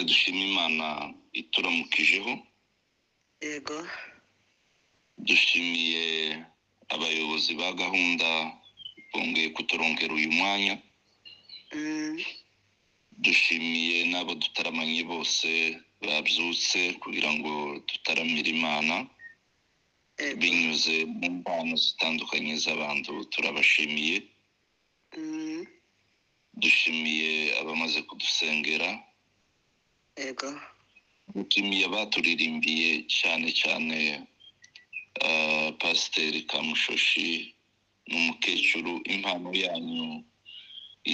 dushima imana ituramukije yego dushimiye abayobozi ba gahunda bongeye kuturongera uyu mwanya Mm, dushimiye n'abo dutaramanye bose babyutse kugira ngo dutaramire imana yego binyuze mu mpano zitandukanye z'abantu turabashimiye Mm, dushimiye abamaze kudusengera yego dushimiye abaturirimbiye cyane cyane ah, pasiteri kamushoshi n'umukecuru impano yanyu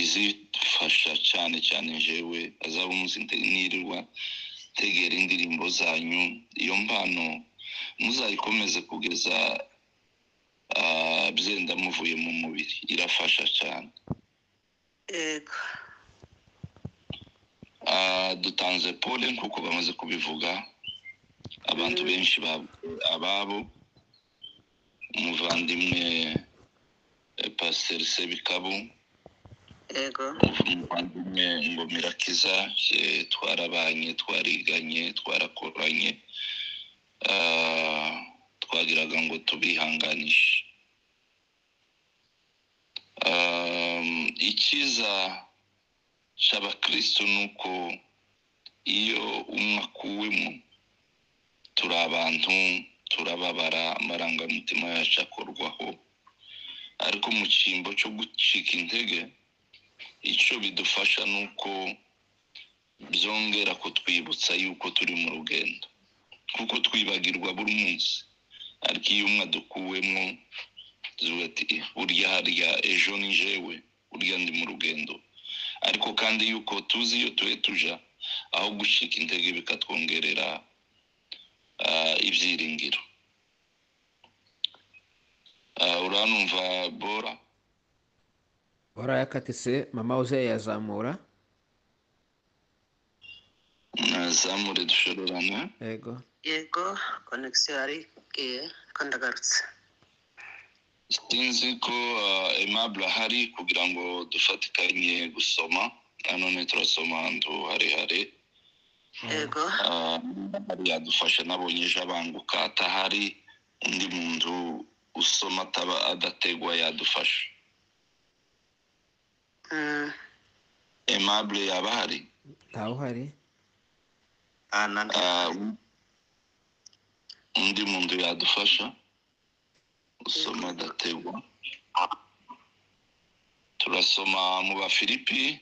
izifasha cyane cyane jewe azaba umuzinda nirirwa tegera indirimbo zanyu iyo mpano muzayikomeze kugeza ah, byenda muvuye mu mubiri irafasha cyane yego Ah, dutanze pole nk'uko bamaze kubivuga abantu benshi ba- ababo umuvandimwe eh, pasiteri sebikabo yego umuvandimwe ngomira kiza eh, twarabanye twariganye twarakoranye Ah, twagiraga ngo tubihanganishe Ah, icyiza cy'abakristo ni uko iyo umwe akuwemo turi abantu turababara amarangamutima yacu akorwaho ariko mu cyimbo cyo gucika intege icyo bidufasha ni uko byongera kutwibutsa yuko turi mu rugendo kuko twibagirwa buri munsi ariko iyo umwe adukuwemo tuvuga ati "Eh, burya harya ejo ni jewe burya ndi mu rugendo ariko kandi yuko tuzi iyo tuhe tuja aho gucika intege bikatwongerera ah, ibyiringiro Ah, uranumva bora warayakatise mama uzayazamura nazamure dushorerane yego yego konegisiyo yari igiye ko ndagarutse sinzi ko ah, aimable ahari kugira ngo dufatikanye gusoma nanone turasoma ahantu harehare yego Ah, yadufasha nabonye ejo abanguka atahari undi muntu usoma ataba adategwa yadufasha Mm, aimable yaba ahari ntawuhari ah, nandi- Ah, undi muntu yadufasha usoma adategwa turasoma mu bafilipi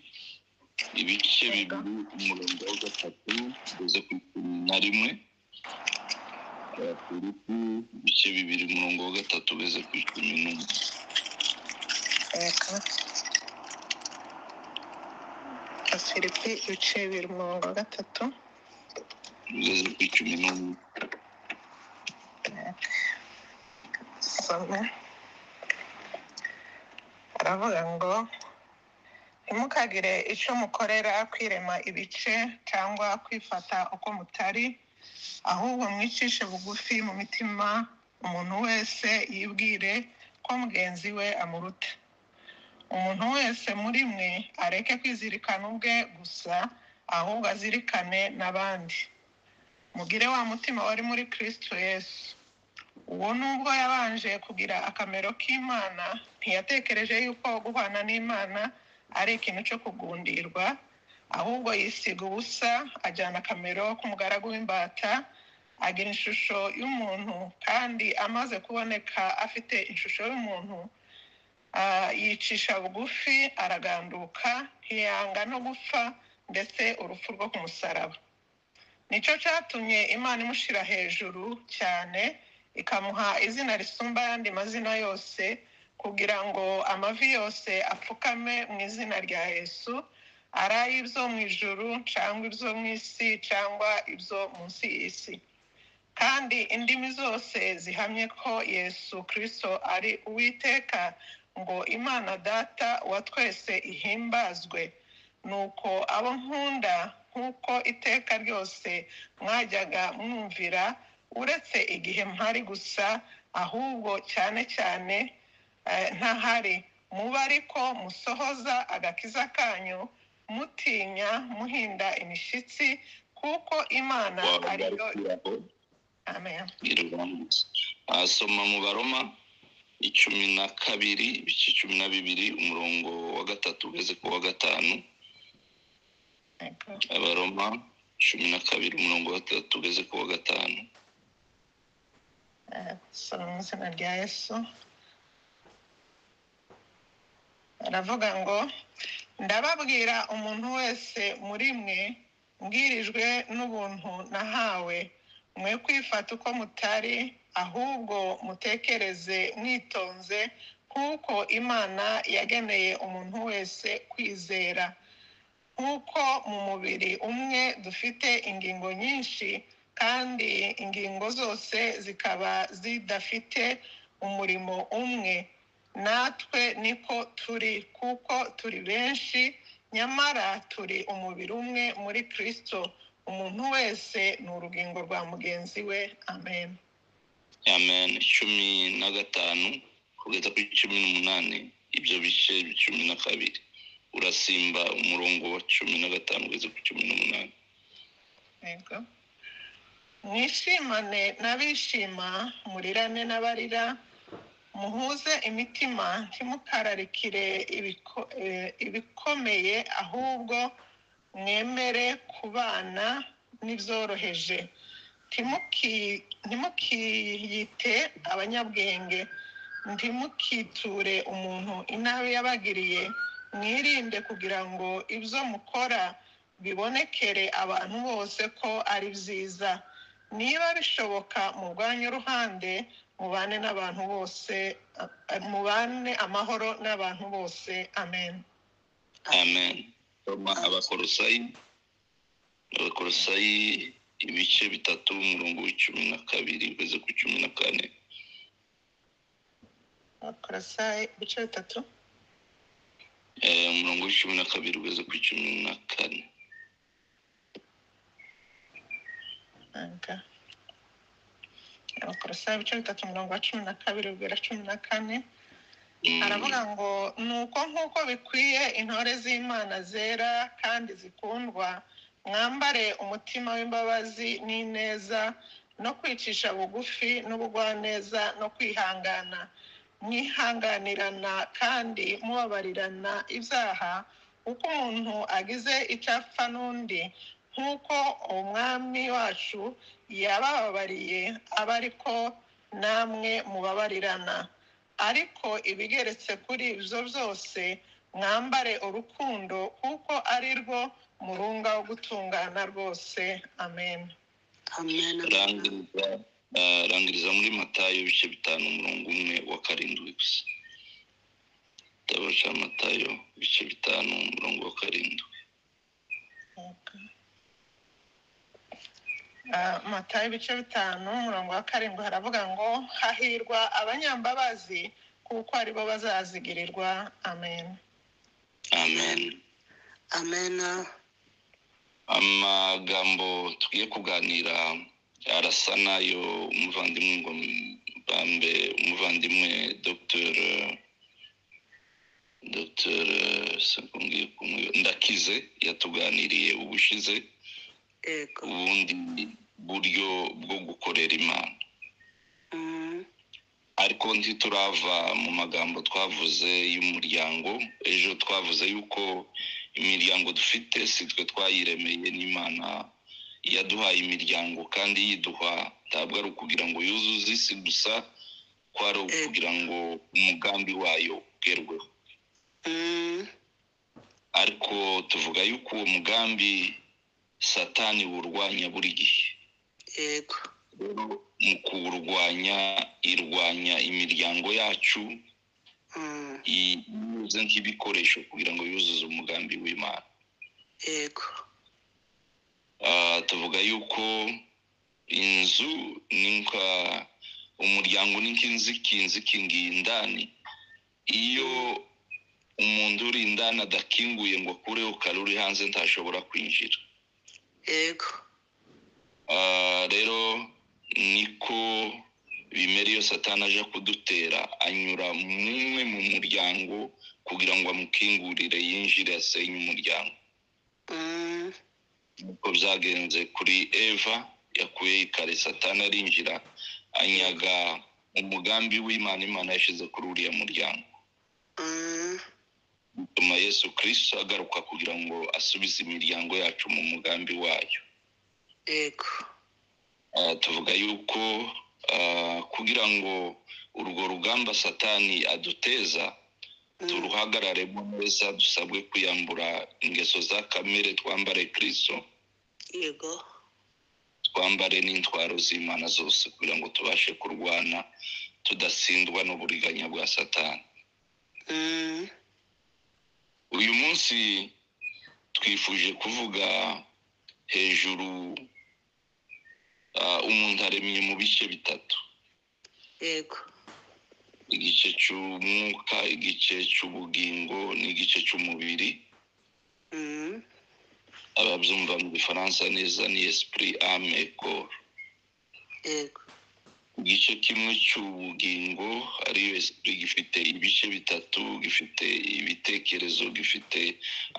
ibice bibiri umurongo wa gatatu uze ku icumi na rimwe abafilipi ibice bibiri umurongo wa gatatu ugeze ku icumi n'umwe reka afilipi ibice bibiri umurongo wa gatatu ugeze ku icumi n'umwe soma aravuga ngo ntimukagire icyo mukorera kwirema ibice cyangwa kwifata uko mutari ahubwo mwicishe bugufi mu mitima umuntu wese yibwire ko mugenzi we amuruta umuntu wese muri mwe areke kwizirikana ubwe gusa ahubwo azirikane n'abandi mugire wa mutima wari muri kirisito yesu uwo nubwo yabanje kugira akamero k'imana ntiyatekereje yuko guhana n'imana ari ikintu cyo kugundirwa ahubwo yisiga ubusa ajyana akamero k'umugaragu w'imbata agira ishusho y'umuntu kandi amaze kuboneka afite ishusho y'umuntu ah, yicisha bugufi araganduka ntiyanga no gupfa ndetse urupfu rwo ku musaraba nicyo cyatumye imana imushyira hejuru cyane ikamuha izina risumba ayandi mazina yose kugira ngo amavi yose apfukame mu izina rya yesu ari ay'ibyo mu ijuru cyangwa ibyo mu isi cyangwa ibyo munsi y'isi kandi indimi zose zihamye ko yesu kirisito ari uwiteka ngo imana data wa twese ihimbazwe nuko abo nkunda nk'uko iteka ryose mwajyaga mwumvira uretse igihe mpari gusa ahubwo cyane cyane eh, ntahari muba ariko musohoza agakiza kanyu mutinya muhinda imishitsi kuko imana ariyo wabagarukiraho amen irurambutse asoma mu baroma icumi na kabiri ibice cumi na bibiri umurongo wa gatatu ugeze ku wa gatanu Yego. abaroma cumi na kabiri umurongo wa gatatu ugeze ku wa gatanu soma mu izina rya yesu aravuga ngo ndababwira umuntu wese muri mwe mbwirijwe n'ubuntu nahawe mwe kwifata uko mutari ahubwo mutekereze mwitonze nk'uko imana yageneye umuntu wese kwizera nk'uko mu mubiri umwe dufite ingingo nyinshi kandi ingingo zose zikaba zidafite umurimo umwe natwe niko turi kuko turi benshi nyamara turi umubiri umwe muri kirisito umuntu wese ni urugingo rwa mugenzi we amen amen cumi na gatanu kugeza kuri cumi n'umunani ibyo bice cumi na kabiri urasimba umurongo wa cumi na gatanu ugeze ku cumi n'umunani Yego. mwishimane n'abishima murirane n'abarira muhuze imitima ntimukararikire ibiko- eh, ibikomeye ahubwo mwemere kubana n'ibyoroheje Ntimuki- ntimukiyite abanyabwenge ntimukiture umuntu inabi yabagiriye mwirinde kugira ngo ibyo mukora bibonekere abantu bose ko ari byiza niba bishoboka murwanye uruhande mubane n'abantu bose a- mubane amahoro n'abantu bose amen amen Soma abakorosayi abakorosayi ibice bitatu umurongo w'icumi na kabiri ugeze ku cumi na kane abakorosayi ibice bitatu Eh, umurongo w'icumi na kabiri ugeze ku cumi na kane Anga. abakorosayi ibice bitatu umurongo wa cumi na kabiri ubwira cumi na kane Mm, aravuga ngo nuko nk'uko bikwiye intore z'imana zera kandi zikundwa mwambare umutima w'imbabazi n'ineza no kwicisha bugufi n'ubugwaneza no kwihangana mwihanganirana kandi mubabarirana ibyaha uko umuntu agize icyo apfa n'undi nk'uko umwami wacu yabababariye aba ariko namwe mubabarirana ariko ibigeretse kuri ibyo byose mwambare urukundo kuko ari rwo murunga wo gutungana rwose amen amen rangiriza eh, rangiriza muri matayo ibice bitanu umurongo umwe wa karindwi gusa tabasha matayo ibice bitanu umurongo wa karindwi Ah, matayo ibice bitanu umurongo wa karindwi haravuga ngo hahirwa abanyambabazi kuko aribo bazazigirirwa amen amen amen amagambo tugiye kuganira arasa n'ayo umuvandimwe ngo bambe umuvandimwe dr dr sekongeye kumwe- ndakize yatuganiriye ubushize yego ubundi buryo bwo gukorera imana Mm, ariko ntiturava mu magambo twavuze y'umuryango ejo twavuze yuko imiryango dufite si twe twayiremeye n'imana yaduhaye imiryango kandi yiduha ntabwo ari ukugira ngo yuzuze isi gusa ko ari ukugira ngo umugambi wayo ugerweho mm, ariko tuvuga yuko uwo mugambi satani wurwanya buri gihe yego rero mu kuwurwanya irwanya imiryango yacu Mm, inyuze nk'ibikoresho kugira ngo yuzuze umugambi w'imana yego Ah, tuvuga yuko inzu ni nka umuryango ni nk'inziki inziki ngiyi indani iyo umuntu uri indani adakinguye ngo akureho kare uri hanze ntashobora kwinjira yego Ah, rero niko bimera iyo satani aje kudutera anyura mumwe mu muryango kugira ngo amukingurire yinjire asenye umuryango Mm, uko byagenze kuri eva yakuyeho ikare satani arinjira anyaga umugambi w'imana imana yashyize kuri uriya muryango mm, bituma yesu kirisito agaruka kugira ngo asubize imiryango yacu mu mugambi wayo yego Ah, tuvuga yuko ah, kugira ngo urwo rugamba satani aduteza Mm, turuhagararemo neza dusabwe kwiyambura ingeso za kamere twambare kirisito yego twambare n'intwaro z'imana zose kugira ngo tubashe kurwana tudatsindwa n'uburiganya bwa satani Mm, uyu munsi twifuje kuvuga hejuru ah, umuntu aremye mu bice bitatu yego igice cy'umwuka igice cy'ubugingo n'igice cy'umubiri Mm, ababyumva mu gifaransa neza ni esprit ame et corps yego igice kimwe cy'ubugingo ariyo esprit gifite ibice bitatu gifite ibitekerezo gifite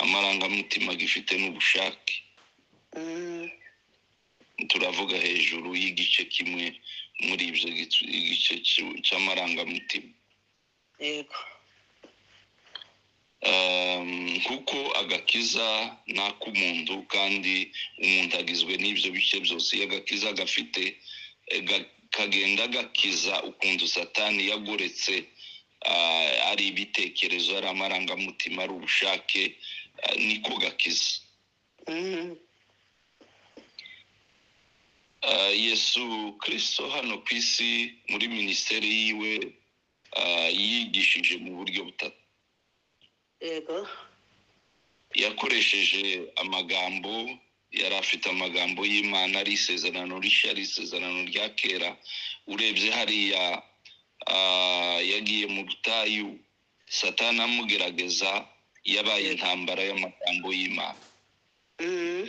amarangamutima gifite n'ubushake Mm, turavuga hejuru y'igice kimwe muri ibyo gice- igice cy'u- cy'amarangamutima yego Um, kuko agakiza ni ak'umuntu kandi umuntu agizwe n'ibyo bice byose iyo agakiza gafite eh, ga- kagenda gakiza ukuntu satani yagoretse ah, ari ibitekerezo ari amarangamutima ari ubushake ah, niko gakiza Mm, Ah, yesu kirisito hano ku isi muri minisiteri yiwe ah, yigishije mu buryo butatu yego yakoresheje amagambo yari afite amagambo y'imana ari isezerano rishya ari isezerano rya kera urebye hariya ah, yagiye mu butayu satana amugerageza yabaye intambara y'amagambo y'imana Mm,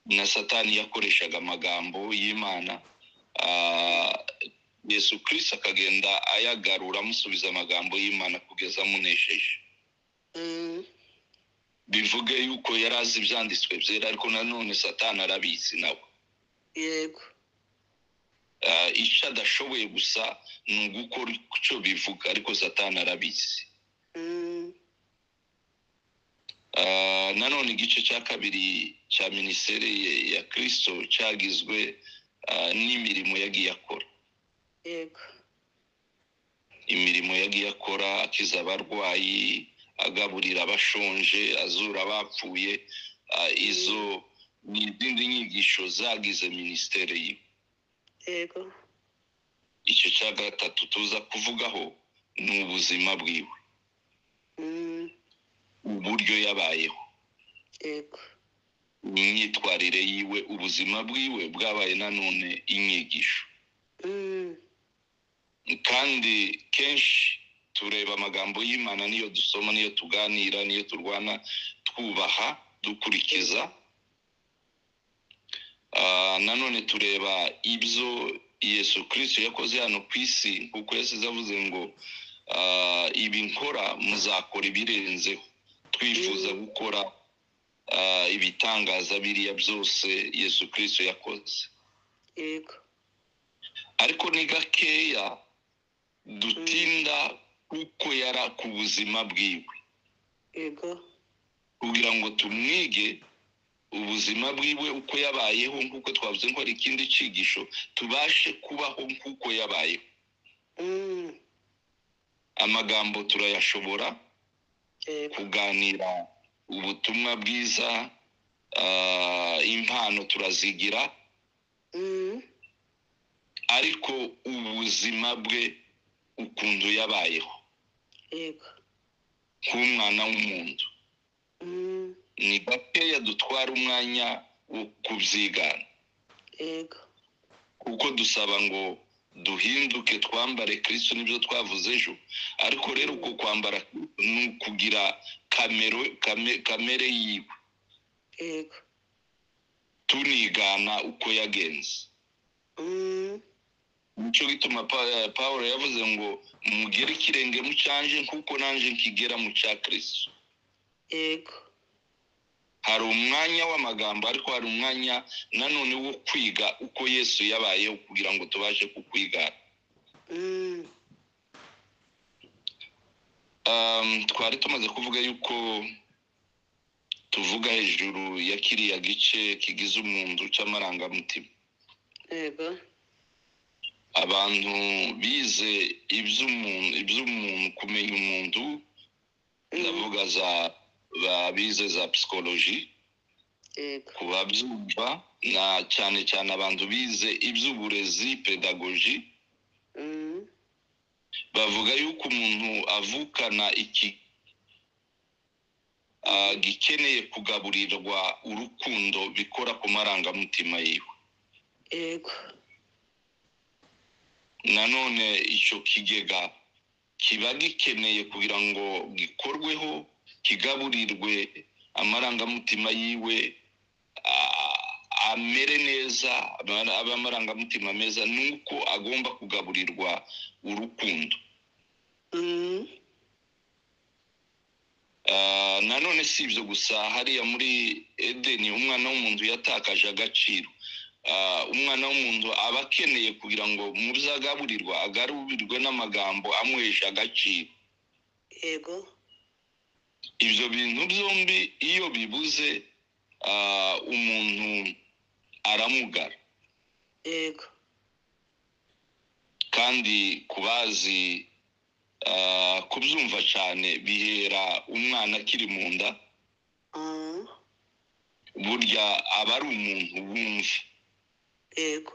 na satani yakoreshaga amagambo y'imana ah, yesu kirisito akagenda ayagarura amusubiza amagambo y'imana kugeza amunesheje mm, bivuge yuko yari azi ibyanditswe byera ariko nanone satani arabizi nawe yego Ah, icyo adashoboye gusa ni ugukora icyo bivuga ariko satani arabizi Mm, Ah, nanone igice cya kabiri cya minisiteri ye- ya kirisito cyagizwe ah, n'imirimo yagiye akora yego imirimo yagiye akora akiza abarwayi agaburira abashonje azura abapfuye Ah, izo ni izindi nyigisho zagize minisiteri yiwe yego icyo cya gatatu tuza kuvugaho ni ubuzima bwiwe Mm, uburyo yabayeho yego imyitwarire yiwe ubuzima bwiwe bwabaye nanone inyigisho Mm, kandi kenshi tureba amagambo y'imana niyo dusoma niyo tuganira niyo turwana twubaha dukurikiza Ah, nanone tureba ibyo yesu kirisito yakoze hano ku isi kuko yasize avuze ngo ah, ibi nkora muzakora ibirenzeho twifuza gukora ah, ibitangaza biriya byose yesu kirisito yakoze yego ariko ni gakeya dutinda uko yari ku buzima bwiwe yego kugira ngo tumwige ubuzima bwiwe uko yabayeho nk'uko twavuze ko hari ikindi cyigisho tubashe kubaho nk'uko yabayeho Mm, amagambo turayashobora yego kuganira ubutumwa bwiza ah, impano turazigira Mm, ariko ubuzima bwe ukuntu yabayeho yego nk'umwana w'umuntu Mm, ni gakeya dutwara umwanya wo kubyigana yego kuko dusaba ngo duhinduke twambare kirisito nibyo twavuze ejo ariko rero uko kwambara ni ukugira kamero kame- kamere yiwe yego tunigana uko yagenze Mm, nicyo gituma Pa- pawulo yavuze ngo mugere ikirenge mu cyanje nk'uko nanjye nkigera mu cya kirisitu yego hari umwanya w'amagambo ariko hari umwanya nanone wo kwiga uko yesu yabayeho kugira ngo tubashe kukwigana Mm, Um, twari tumaze kuvuga yuko tuvuga hejuru ya kiriya gice kigize umuntu cy'amarangamutima yego abantu bize iby'umuntu iby'umuntu kumenya umuntu Mm, ndavuga za ba- bize za psikoloji yego ku babyumva na cyane cyane abantu bize iby'uburezi pedagoji Mm, bavuga yuko umuntu avukana iki ah, gikeneye kugaburirwa urukundo bikora ku marangamutima yiwe yego nanone icyo kigega kiba gikeneye kugira ngo gikorweho kigaburirwe amarangamutima yiwe ah, amere neza amara- abe amarangamutima meza ni uko agomba kugaburirwa urukundo Mm, Ah, nanone si ibyo gusa hariya muri edeni umwana w'umuntu yatakaje agaciro Ah, umwana w'umuntu aba akeneye kugira ngo mu byo agaburirwa agarurirwe n'amagambo amuhesha agaciro yego ibyo bintu byombi iyo bibuze ah, umuntu aramugara yego kandi ku bazi ah, kubyumva cyane bihera umwana akiri mu nda Mm, burya aba ari umuntu wumva yego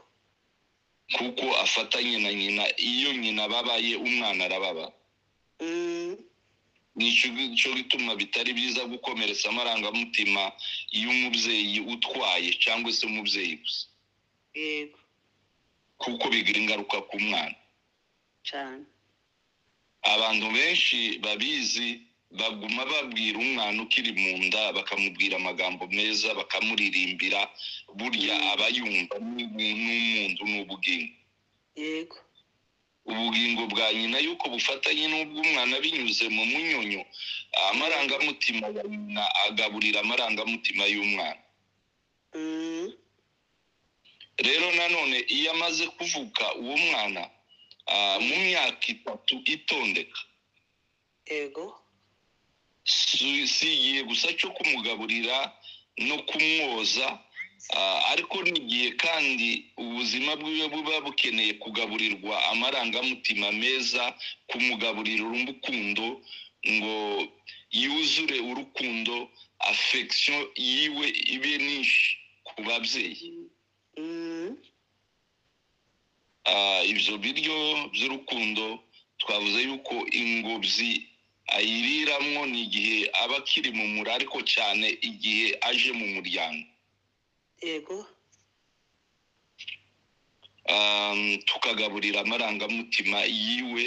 kuko afatanye na nyina iyo nyina ababaye umwana arababa Mm, nicyo cyo gituma bitari byiza gukomeretsa amarangamutima y'umubyeyi utwaye cyangwa se umubyeyi gusa yego kuko bigira ingaruka ku mwana cyane abantu benshi babizi baguma babwira umwana ukiri mu nda bakamubwira amagambo meza bakamuririmbira burya aba yumva ni umuntu n'ubugingo yego ubugingo bwa nyina yuko bufatanye n'ubw'umwana binyuze mu munyonyo amarangamutima ya nyina agaburira amarangamutima y'umwana Mm, rero nanone iyo amaze kuvuka uwo mwana ah, mu myaka itatu itondeka yego si si igihe gusa cyo kumugaburira no kumwoza ah, ariko n'igihe kandi ubuzima bwiwe buba bukeneye kugaburirwa amarangamutima meza kumugaburira urukundo ngo yuzure urukundo afekisiyo yiwe ibe nyinshi ku babyeyi Mm, Ah, ibyo biryo by'urukundo twavuze yuko ingobyi ayiriramo ni igihe aba akiri mu muri ariko cyane igihe aje mu muryango yego Ah, tukagaburira amarangamutima yiwe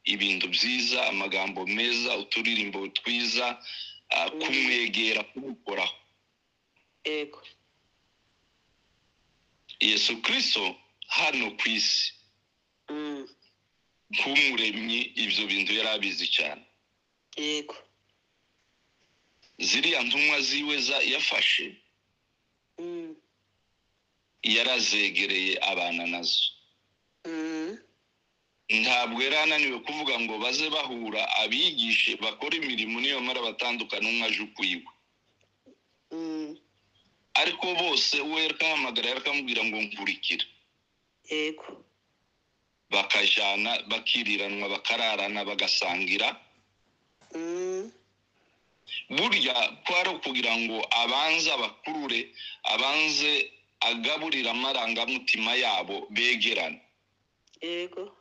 ibintu byiza amagambo meza uturirimbo twiza ah, kumwegera kumukoraho yego yesu kirisito hano ku isi Mm, nk'umuremyi ibyo bintu yari abizi cyane yego ziriya ntumwa ziwe za- yafashe Mm, yarazegereye abana nazo mm, ntabwo yari ananiwe kuvuga ngo baze bahura abigishe bakore imirimo niyo mara batandukana umwe aje ukwiwe mm, ariko bose we yarahamagara yarakamubwira ngo nkurikira yego bakajana bakiriranwa bakararana bagasangira Mm, burya kwari ukugira ngo abanze abakurure abanze agaburire amarangamutima yabo begerane yego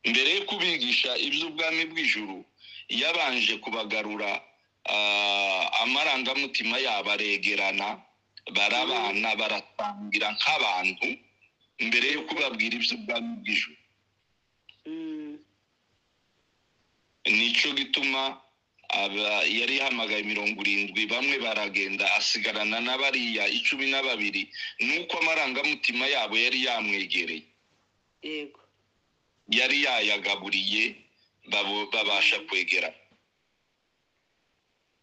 mbere yo kubigisha iby'ubwami bw'ijuru yabanje kubagarura ah, amarangamutima yabo aregerana barabana baratangira nk'abantu mbere yo kubabwira iby'ubwami bw'ijuru Mm, nicyo gituma aba- yari yahamagaye mirongo irindwi bamwe baragenda asigarana na bariya icumi na babiri nuko amarangamutima yabo yari yamwegereye yego yari yayagaburiye babo- babasha kwegera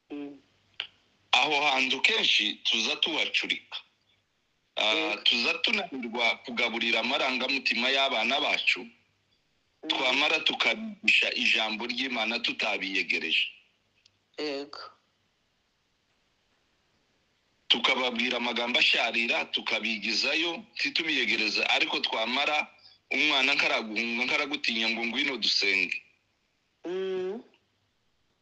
Mm, aho hantu kenshi tuza tuhacurika Ah, Yego. tuza tunanirwa kugaburira amarangamutima y'abana bacu mm, twamara tukabigisha ijambo ry'imana tutabiyegereje yego tukababwira amagambo asharira tukabigizayo ntitubiyegereza ariko twamara umwana nkaraguhunga nkaragutinya ngo ngwino dusenge Mm,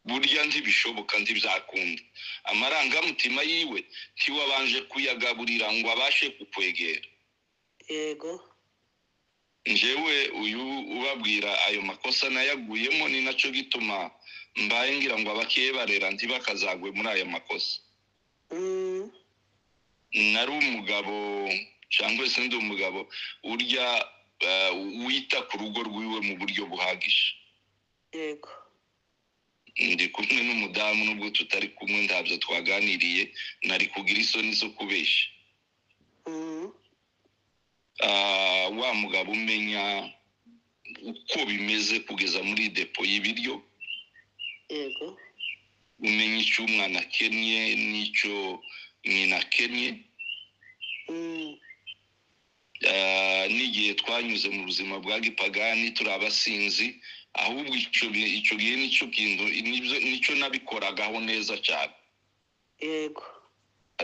burya ntibishoboka ntibyakunda amarangamutima yiwe ntiwabanje kuyagaburira ngo abashe kukwegera yego njyewe uyu ubabwira ayo makosa nayaguyemo ni nacyo gituma mbaye ngira ngo abakeye barera ntibakazagwe muri ayo makosa Mm, nari umugabo cyangwa se ndi umugabo urya eh, wita ku rugo rwiwe mu buryo buhagije yego ndi kumwe n'umudamu nubwo tutari kumwe ntabyo twaganiriye nari kugira isoni zo kubeshya Mm, Ah, wa mugabo umenya uko bimeze kugeza muri depo y'ibiryo yego umenya icyo umwana akennye n'icyo nyina akennye Mm, Ah, n'igihe twanyuze mu buzima bwa gipagani turi abasinzi ahubwo icyo gihe icyo gihe nicyo kintu nibyo- nicyo nabikoragaho neza cyane yego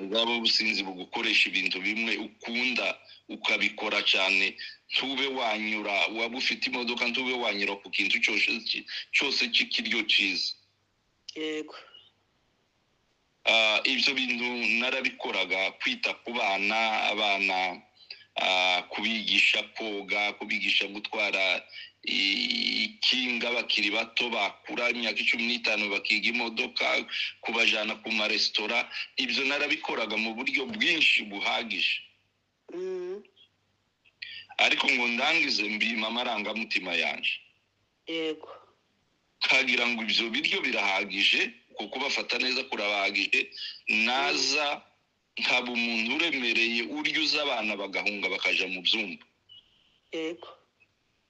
bwaba ubusinzi bugukoresha ibintu bimwe ukunda ukabikora cyane ntube wanyura waba ufite imodoka ntube wanyura ku kintu cyose ki- cyose cy'ikiryo cyiza yego Ah, ibyo bintu narabikoraga kwita ku bana abana ah, kubigisha koga kubigisha gutwara i- ikinga bakiri bato bakura imyaka icumi n'itanu bakiga imodoka kubajyana ku maresitora ibyo narabikoraga mu buryo bwinshi buhagije Mm, ariko ngo ndangize mbima amarangamutima yanjye yego kagira ngo ibyo biryo birahagije kuko kubafata neza kurabahagije naza nkaba umuntu uremereye urya uza abana bagahunga bakaja mu byumba yego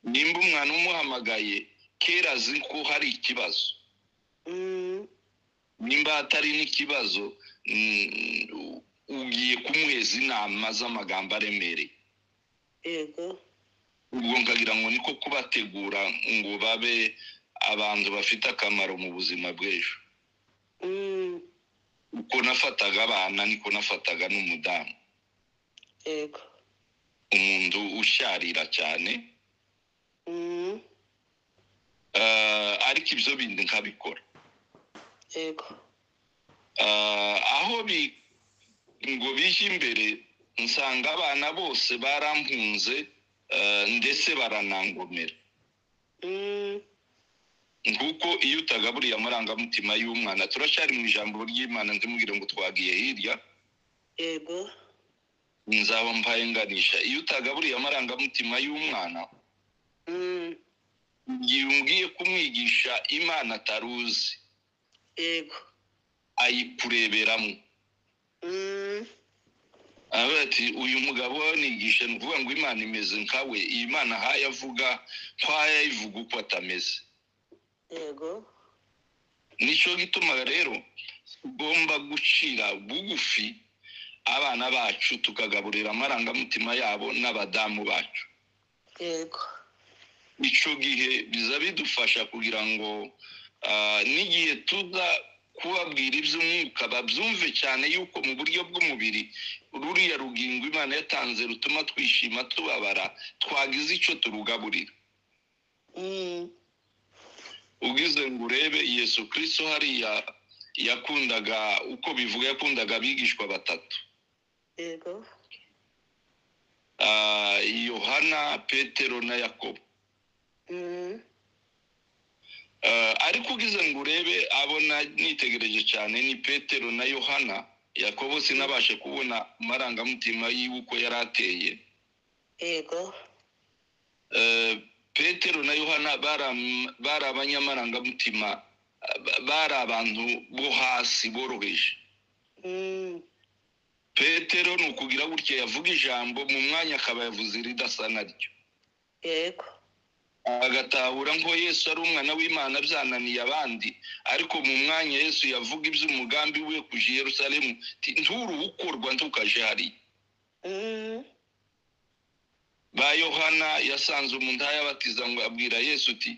nimba umwana umuhamagaye kera azi ko hari ikibazo Mm, nimba hatari n'ikibazo mm, u- ugiye kumuheza inama z'amagambo aremereye yego ubwo nkagira ngo niko kubategura ngo babe abantu bafite akamaro mu buzima bw'ejo Mm, uko nafataga abana niko nafataga n'umudamu yego umuntu usharira cyane Mm, eh, ariko ibyo bindi nkabikora yego Eh, aho bi- ngo bijya imbere nsanga abana bose barampunze eh, ndetse baranangomera Mm, nguko iyo utagaburiye amarangamutima y'umwana turacyari mu ijambo ry'imana ndimubwire ngo twagiye hirya yego nzaba mpaye nganisha iyo utagaburiye amarangamutima y'umwana Mm, igihe umbwiye kumwigisha imana ataruzi yego ayikureberamo Mm, aravuga ati uyu mugabo nigisha ni ukuvuga ngo imana imeze nkawe iyi mana ahaye avuga nk'aho yayivuga uko atameze yego nicyo gituma rero tugomba gucira bugufi abana bacu tukagaburira amarangamutima yabo n'abadamu bacu yego icyo gihe biza bidufasha kugira ngo ah, n'igihe tuza kubabwira iby'umwuka babyumve cyane yuko mu buryo bw'umubiri ruriya rugingo imana yatanze rutuma twishima tubabara twagize icyo turugaburira Mm, ugize ngo urebe yesu kirisito hariya yakundaga uko bivuga yakundaga abigishwa batatu yego Ah, yohana petero na yakobo Mm, Eh, ariko ugize ngo urebe abona nitegereje cyane ni petero na yohana yakobo sinabashe kubona amarangamutima yiwe uko yari ateye yego Eh, petero na yohana baram- bari abanyamarangamutima eh, ba- bari abantu bo hasi boroheje Mm, petero ni ukugira gutya yavuga ijambo mu mwanya akaba yavuze iridasanaryo yego agatahura ngo yesu ari umwana w'imana byananiye abandi ariko mu mwanya yesu yavuga iby'umugambi we kuje i yerusalemu ati, nturuwukorwa ntukaje hariya Mm, ba yohana yasanze umuntu ayabatiza ngo abwira yesu uti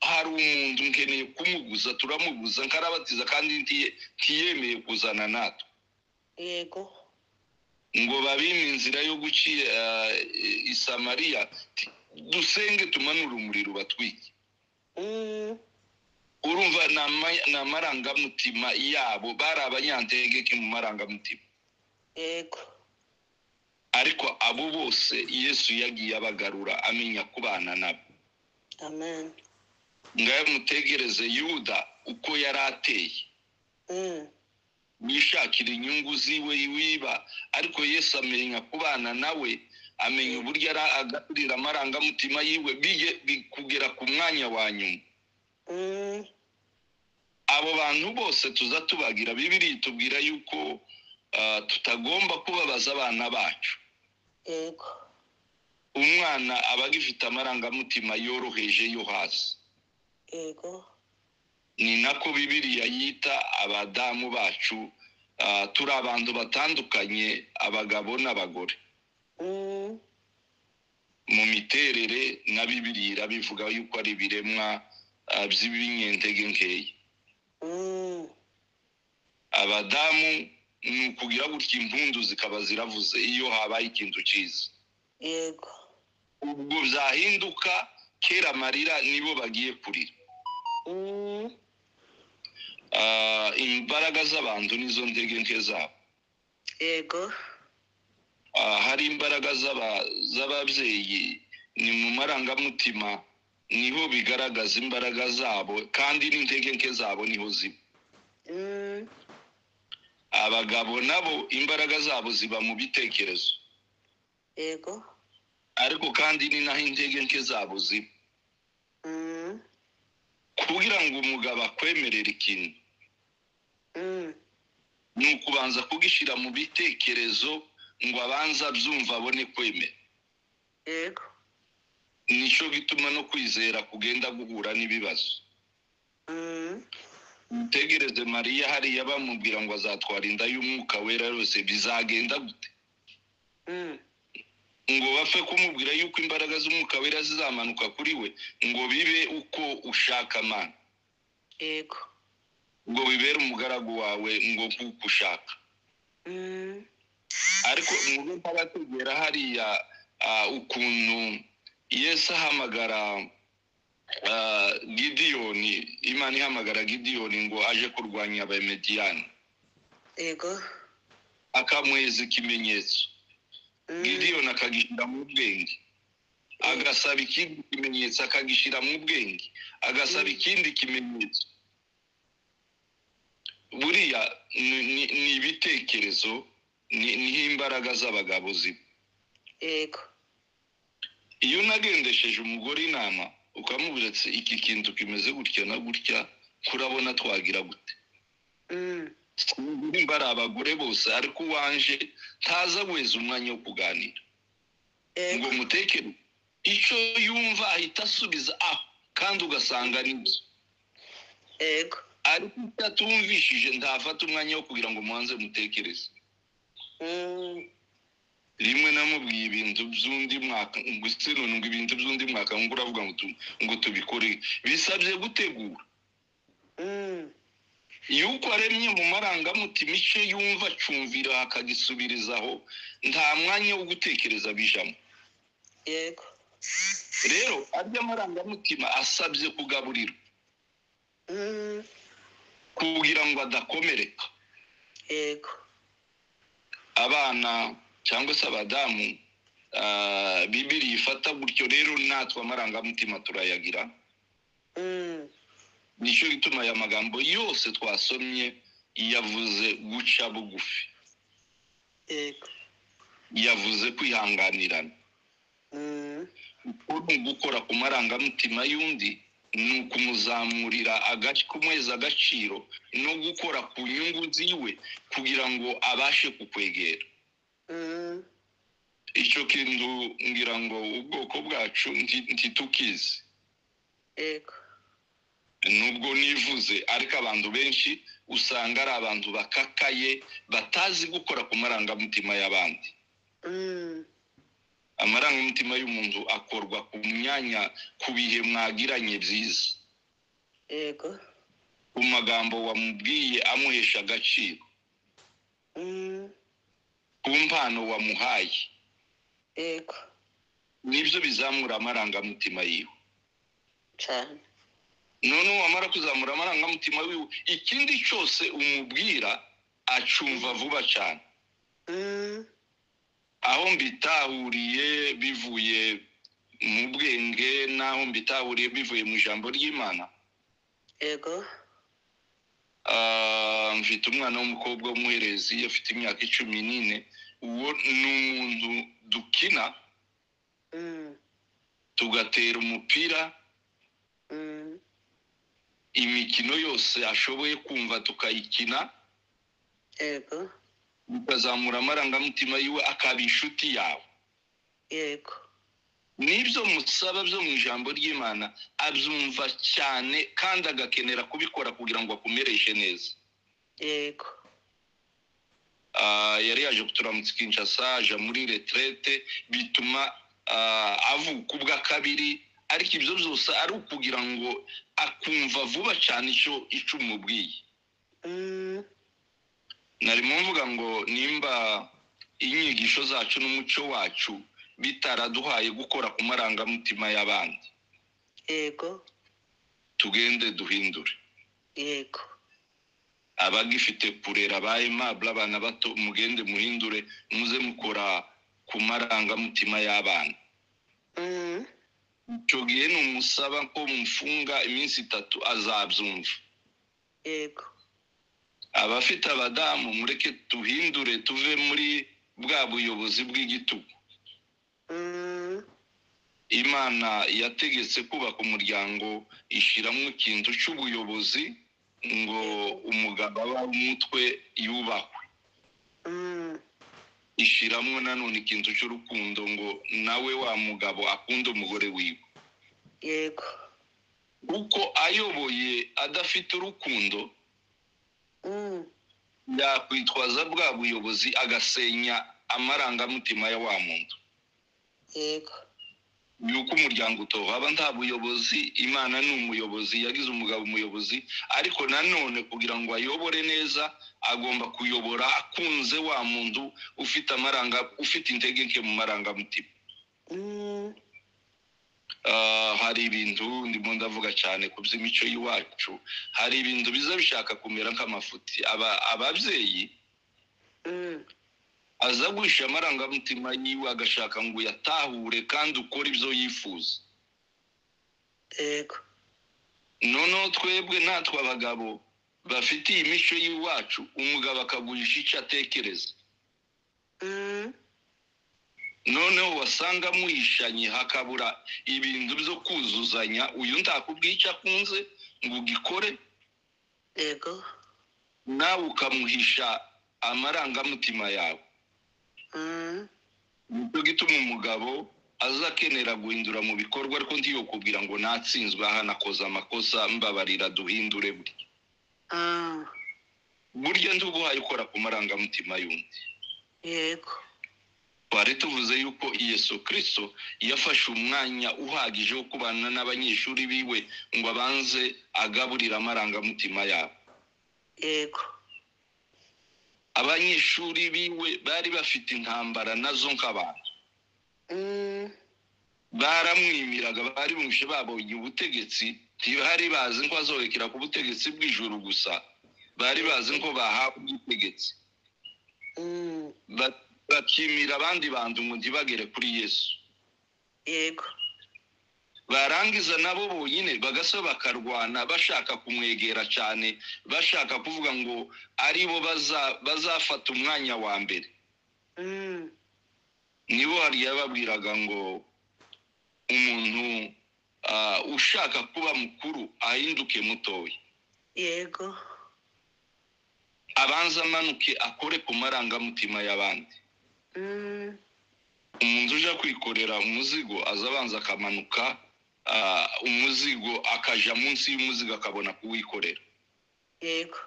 hari umuntu nkeneye kumuguza turamuguza nkarabatiza kandi ntiye- ntiyemeye kuzana natwe yego ngo babime inzira yo gucira eh, i samariya Ati, dusenge tumanure umuriro batwike Mm, urumva ni ama- ni amarangamutima yabo bari abanyantegeke mu marangamutima yego ariko abo bose yesu yagiye abagarura amenya kubana nabo amen ngayo mutegereze yuda uko yari ateye Mm, wishakira inyungu ziwe wiba ariko yesu amenya kubana nawe amenya uburyo ara- agaburira amarangamutima yiwe biye bi- kugera ku mwanya wa nyuma mm, abo bantu bose tuza tubagira bibiri tubwira yuko ah, tutagomba kubabaza abana bacu yego umwana aba agifite amarangamutima yoroheje yo hasi yego ni nako bibiriya yita abadamu bacu ah, turi abantu batandukanye abagabo n'abagore Mm, mu miterere na bibiriya irabivuga yuko ari ibiremwa ah, by'ibinyentege nkeya mm, abadamu ni ukugira gutya impundu zikaba ziravuze iyo habaye ikintu cyiza yego ubwo byahinduka kera amarira nibo bagiye kurira Mm, Ah, imbaraga z'abantu nizo ndege nke zabo yego Ah, hari imbaraga z'aba- z'ababyeyi ni mu marangamutima niho bigaragaza imbaraga zabo kandi n'intege nke zabo niho ziba Mm, abagabo nabo imbaraga zabo ziba mu bitekerezo yego ariko kandi ni naho intege nke zabo ziba Mm, kugira ngo umugabo akwemerere ikintu mm, ni ukubanza kugishyira mu bitekerezo ngo abanza abyumva abone kwemera yego nicyo gituma no kwizera kugenda guhura n'ibibazo Mm, mutegereze mariya hariya bamubwira ngo azatwara inda y'umwuka wera yose bizagenda gute mm, ngo bapfe kumubwira yuko imbaraga z'umwuka wera zizamanuka kuri we ngo bibe uko ushaka amana yego ngo bibere umugaragu wawe ngo kuko ushaka Mm, ariko mube ntabategera hariya ah, ukuntu yesu ahamagara ah, gidiyoni imana ihamagara gidiyoni ngo aje kurwanya abamediyani yego akamuhereza ikimenyetso Mm, gidiyoni akagishyira mu bwenge agasaba ikindi kimenyetso akagishyira mu bwenge agasaba Mm. ikindi kimenyetso buriya ni- ni ni ibitekerezo ni- niho imbaraga z'abagabo ziba yego iyo unagendesheje umugore inama ukamubwira ati iki kintu kimeze gutya na gutya kurabona twagira gute Mm, nimba ari abagore bose ariko uwanje ntaza guheza umwanya wo kuganira ngo yego mutekere icyo yumva ahita asubiza aho kandi ugasanga nibyo yego ariko icyo atumvishije ntafata umwanya wo kugira ngo mubanze mutekereze Mm, rimwe namubwiye ibintu by'undi mwaka ngo ese none ngo ibintu by'undi mwaka ngo uravuga ngo tu- ngo tubikore bisabye gutegura mm, iyo uko aremye mu marangamutima icyo yumva acumvira akagisubirizaho nta mwanya wo gutekereza bijamo yego rero arya amarangamutima asabye kugaburirwa Mm, kugira ngo adakomereka yego abana cyangwa se abadamu ah, bibiri ifata gutyo rero natwe amarangamutima turayagira Mm, nicyo gituma aya magambo yose twasomye yavuze guca bugufi yego yavuze kwihanganirana Mm, uri gukora ku marangamutima y'undi ni ukumuzamurira agace kumuheza agaciro no gukora ku nyungu ziwe kugira ngo abashe kukwegera mm, icyo kintu ngira ngo ubwoko bwacu nti- ntitukizi yego nubwo nivuze ariko abantu benshi usanga ari abantu bakakaye batazi gukora ku marangamutima y'abandi Mm, amarangamutima y'umuntu akorwa ku myanya ku bihe mwagiranye byiza yego ku magambo wamubwiye amuhesha agaciro Mm, ku mpano wamuhaye yego nibyo bizamura amarangamutima yiwe cyane noneho wamara kuzamura amarangamutima wiwe ikindi cyose umubwira acumva vuba cyane Mm, aho mbitahuriye bivuye mu bwenge n'aho mbitahuriye bivuye mu ijambo ry'imana yego Ah, mfite umwana w'umukobwa w'umuherezi afite imyaka icumi n'ine uwo ni umuntu dukina Mm, tugatera umupira mm, imikino yose ashoboye kumva tukayikina yego ukazamura amarangamutima yiwe akaba inshuti yawe yego n'ibyo musaba byo mu ijambo ry'imana abyumva cyane kandi agakenera kubikora kugira ngo akumereshe neza yego Ah, yari yaje kuturamutsa kinshasa aja muri retrete bituma ah, avuka ubwa kabiri ariko ibyo byose ari ukugira ngo akumva vuba cyane icyo icyo umubwiye Mm, narimo mvuga ngo nimba inyigisho zacu n'umuco wacu bitaraduhaye gukora ku marangamutima y'abandi yego tugende duhindure yego abagifite purera ba aimable abana bato mugende muhindure muze mukora ku marangamutima y'abana Mm, icyo gihe ni umusaba ko mufunga iminsi itatu azabyumva yego abafite abadamu mureke tuhindure tuve muri bwa buyobozi bw'igitugu Mm, imana yategetse kubaka umuryango ishyiramo ikintu cy'ubuyobozi ngo umugabo w'umutwe yubahwe mm, ishyiramo nanone ikintu cy'urukundo ngo nawe wa mugabo akunde umugore wiwe yego kuko ayoboye adafite urukundo Mm, yakwitwaza bwa buyobozi agasenya amarangamutima ya wa muntu yego yuko umuryango utova aba nta buyobozi imana ni umuyobozi yagize umugabo umuyobozi ariko nanone kugira ngo ayobore neza agomba kuyobora akunze wa muntu ufite amaranga ufite intege nke mu marangamutima Mm, Ah, hari ibintu ndimo ndavuga cyane ku by'imico y'iwacu hari ibintu biza bishaka kumera nk'amafuti Aba- ababyeyi mm, aza guhisha amarangamutima yiwe agashaka ngo uyatahure kandi ukore ibyo yifuza yego noneho twebwe natwe abagabo bafite iyi mico y'iwacu umugabo akagurisha icyo atekereza Mm, noneho wasanga muhishanye hakabura ibintu byo kuzuzanya uyu ntakubwiye icyo akunze ngo ugikore yego nawe ukamuhisha amarangamutima yawe Mm, nicyo gituma umugabo azakenera guhindura mu bikorwa ariko ntiyokubwira ngo natsinzwe aha nakoze amakosa mbabarira duhindure bwe ah, burya ndubuhaye ukora ku marangamutima y'undi yego twari tuvuze yuko yesu kirisito yafashe umwanya uhagije wo kubana n'abanyeshuri biwe ngo abanze agaburire amarangamutima yabo yego abanyeshuri biwe bari bafite intambara nazo nk'abantu Mm, baramwimiraga bari bumvishe babonye ubutegetsi ntibari bazi ko azohekera ku butegetsi bw'ijuru gusa bari bazi ko bahawe ubutegetsi mm, Ba- bakimira abandi bantu ngo ntibagere kuri yesu yego barangiza nabo bonyine bagasa bakarwana bashaka kumwegera cyane bashaka kuvuga ngo ari bo baza- bazafata umwanya wa mbere Mm, nibo hari yababwiraga ngo umuntu ah, ushaka kuba mukuru ahinduke mutoya yego abanza amanuke akore ku marangamutima y'abandi Mm, umuntu uje kwikorera umuzigo aza abanza akamanuka ah, umuzigo akaja munsi y'umuzigo akabona kuwikorera yego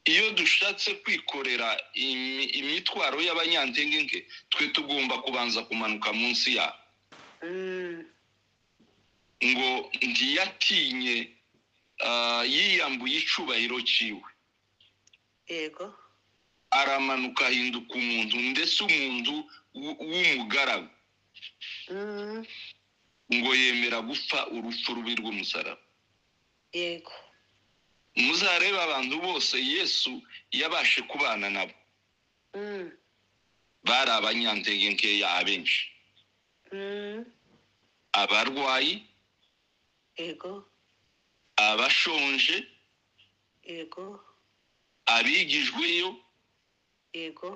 iyo dushatse kwikorera imi- imitwaro y'abanyantenge nke twe tugomba kubanza kumanuka munsi yabo Mm, ngo ntiyatinye ah, yiyambuye icubahiro ciwe yego aramanuka ahinduka umuntu ndetse umuntu w- w'umugaragu Mm, ngo yemera gupfa urupfu rubi rw'umusaraba yego muzarebe abantu bose yesu yabashe kubana nabo Mm, bari abanyantege nkeya abenshi mm, abarwayi yego abashonje yego abigijweyo yego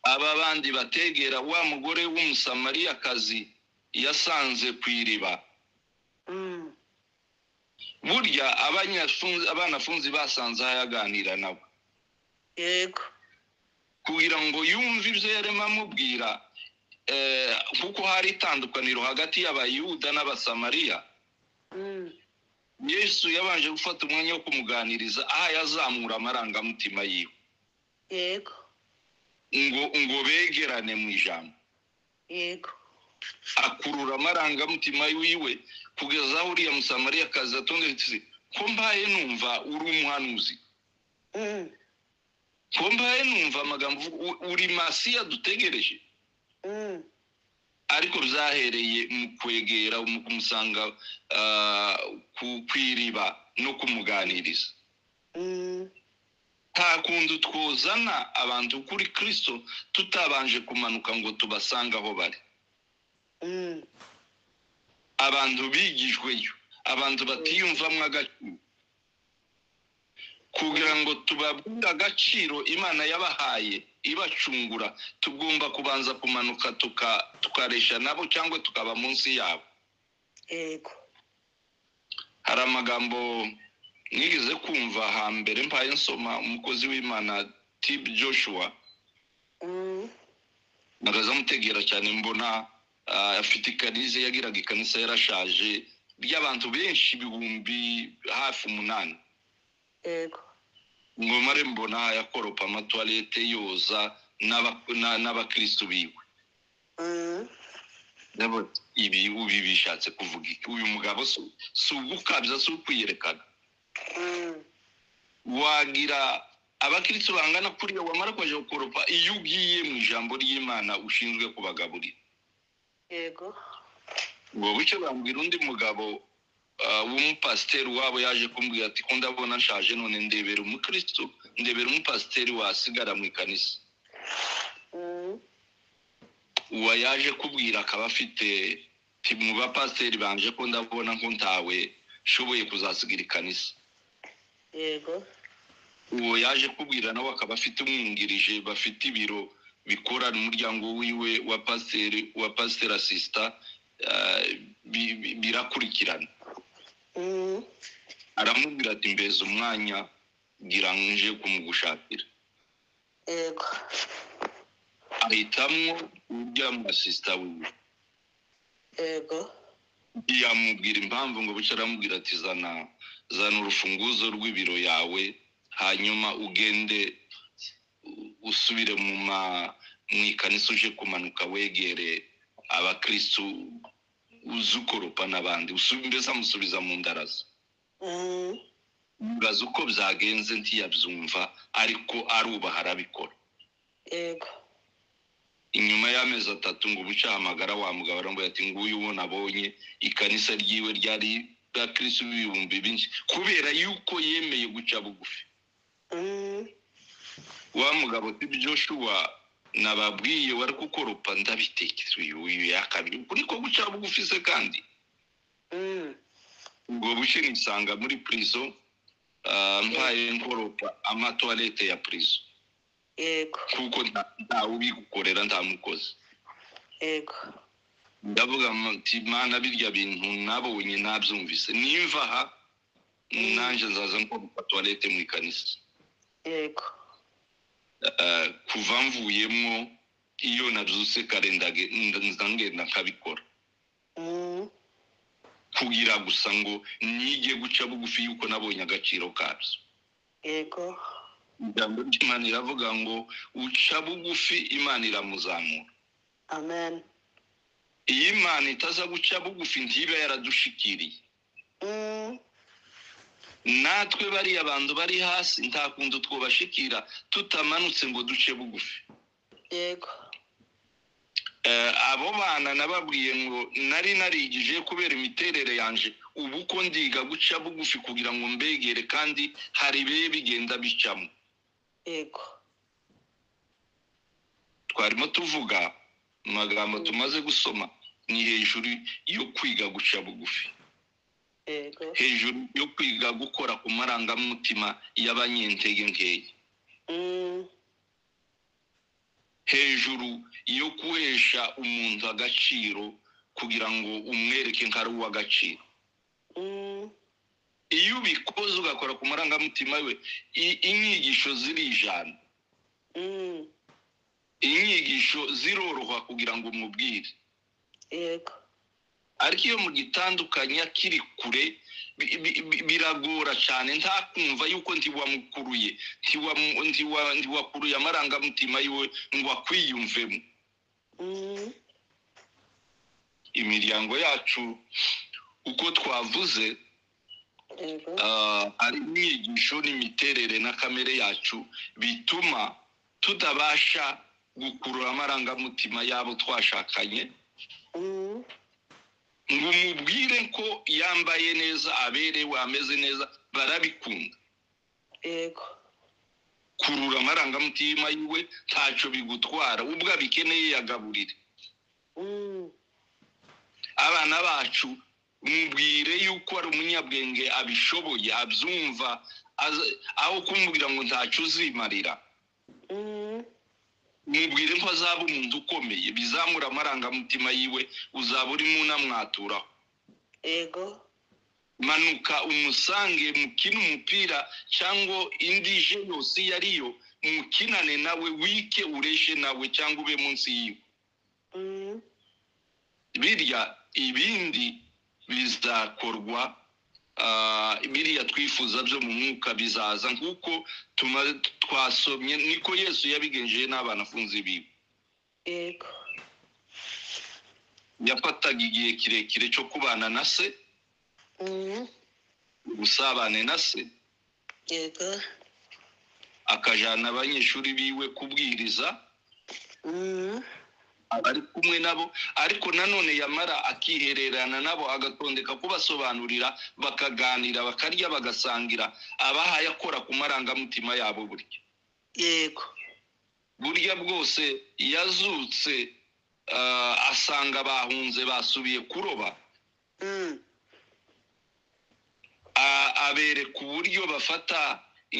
aba bandi bategera wa mugore w'umusamariyakazi yasanze ku iriba Mm, burya abanyafunzi- abanafunzi basanze aho yaganira nabo yego kugira ngo yumve ibyo yarimo amubwira eh, kuko hari itandukaniro hagati y'abayuda n'abasamariya Mm, yesu yabanje gufata umwanya wo kumuganiriza aho yazamura amarangamutima yiwe yego ngo ngo begerane mu ijambo yego akurura amarangamutima yiwe kugeza aho uriya musamariya akazi atondetse ko mbaye numva uri umuhanuzi Mm, ko mbaye numva amagambo uvuga, u- uri masiya dutegereje mm, ariko byahereye mu kwegera mu kumusanga ah, ku ku iriba no kumuganiriza mm, nta kundi twuzana abantu kuri kirisito tutabanje kumanuka ngo tubasange aho bari mm, abantu bigijweyo abantu batiyumvamo agaciro kugira ngo tubabwire agaciro imana yabahaye ibacungura tugomba kubanza kumanuka tuka- tukaresha nabo cyangwa tukaba munsi yabo yego hari amagambo nigeze kumva hambere mpaye nsoma umukozi w'imana tib joshua Mm, nagaza amutegera cyane mbona ah, afite ikanize yagiraga ikanisa yarashaje ry'abantu benshi ibihumbi hafi umunani yego ngomare mbona yakoropa amatuwarete yoza n'aba- na- n'abakirisitu biwe Mm, Ndabona ibi ubi bishatse kuvuga iki uyu mugabo si- si ugukabya si ukwiyerekana mm, wagira abakirisitu bangana kuriya wamara kwaje gukoropa iyo ugiye mu ijambo ry'imana ushinzwe kubagaburira yego ubwo bucyo bambwira undi mugabo ah, w'umupasiteri wabo yaje kumbwira ati ko ndabona nshaje none ndebera umukirisitu ndebera umupasiteri wasigara mu ikanisa Mm, uwo yaje kubwira akaba afite ti- mu bapasiteri banje ko ndabona ko ntawe nshoboye kuzasigira ikanisa yego uwo yaje kubwira nawe akaba afite umwungirije bafite ibiro bikorana umuryango wiwe wa pasiteri wa pasiteri asisita ah, bi- bi- birakurikirana Mm, aramubwira ati mbeza umwanya gira nje kumugushakira yego ahitamo urya mu asisita wiwe yego yamubwira impamvu ngo bucye aramubwira ati zana zana urufunguzo rw'ibiro yawe hanyuma ugende u- usubire mu ma mu ikanisa uje kumanuka wegere abakirisitu uzi ukoropa n'abandi usubi- mbese amusubiza mu ndarazo Mm, mbaza uko byagenze ntiyabyumva ariko arubaha arabikora yego inyuma y'amezi atatu ngo ubuce ahamagara wa mugabo aramubwira ati nguyu uwo nabonye ikanisa ryiwe ryari bwa kirisitu b'ibihumbi byinshi kubera yuko yemeye guca bugufi Mm, wa mugabo si joshua nababwiye wari gukoropa ndabitekera uyu uyu yakabye kuri ko guca bugufi se kandi mm, ubwo buce nisanga muri purizo ah, mbaye nkoropa amatuwarete ya purizo yego kuko nta- ntawe ubigukorera nta mukozi yego ndavuga muti mana birya bintu nabonye nabyumvise nimva aha nanjye nzaza nkora tuwarete mu ikanisa yego Eh, kuva mvuyemo iyo nabyutse kare ndage- nda- ndagenda nkabikora Mm. kugira gusa ngo nige guca bugufi yuko nabonye agaciro kabyo yego ijambo ry'imana iravuga ngo uca bugufi imana iramuzamura amen iyo imana itaza guca bugufi ntibe yaradushikiriye Mm. natwe bariya bantu bari hasi nta kuntu twubashikira tutamanutse ngo duce bugufi yego Eh, abo bana nababwiye ngo nari narigije kubera imiterere yanje ubu ko ndiga guca bugufi kugira ngo mbegere kandi hari bibe bigenda bicamo yego twarimo tuvuga amagambo tumaze gusoma ni hejuru yo kwiga guca bugufi yego hejuru yo kwiga gukora ku marangamutima y'abanyentege nkeya Mm. hejuru yo guhesha umuntu agaciro kugira ngo umwereke nko ari uw'agaciro Mm. iyo ubikoze ugakora ku marangamutima we i- inyigisho zirijana Mm. inyigisho ziroroha kugira ngo umubwire yego ariko iyo mugitandukanya kiri kure bi- bi- bi- biragora cyane ntakumva yuko ntiwamukuruye ntiwamu- ntiwa- ntiwakuruye amarangamutima yiwe ngo akwiyumvemo Mm. imiryango yacu uko twavuze yego Ah, ari inyigisho n'imiterere na kamere yacu bituma tutabasha gukurura amarangamutima y'abo twashakanye Mm. ngo umubwire ko yambaye neza aberewe ameze neza barabikunda yego kurura amarangamutima yiwe ntacyo bigutwara ubwo abikeneye yagaburire Mm. abana bacu mubwire yuko ari umunyabwenge abishoboye abyumva aza- aho kumubwira ngo ntacyo uzimarira Mm. mubwire ko azaba umuntu ukomeye bizamura amarangamutima yiwe uzaba urimo unamwaturaho yego manuka umusange mukine umupira cyangwa indi je yose iyo ari yo mukinane nawe wike ureshe nawe cyangwa ube munsi yiwe Mm. birya ibindi bizakorwa ah, biriya twifuza byo mu mwuka bizaza nk'uko tuma- twasomye niko yesu yabigenjeje n'abanafunzi biwe yego yafataga igihe kirekire cyo kubana na se Mm. ubusabane na se yego akajyana abanyeshuri biwe kubwiriza Mm. ari kumwe nabo ariko nanone yamara akihererana nabo agatondeka kubasobanurira bakaganira bakarya bagasangira abahaye akora ku marangamutima yabo burya yego burya bwose yazutse ah, asanga bahunze basubiye kuroba Mm. a- abereka uburyo bafata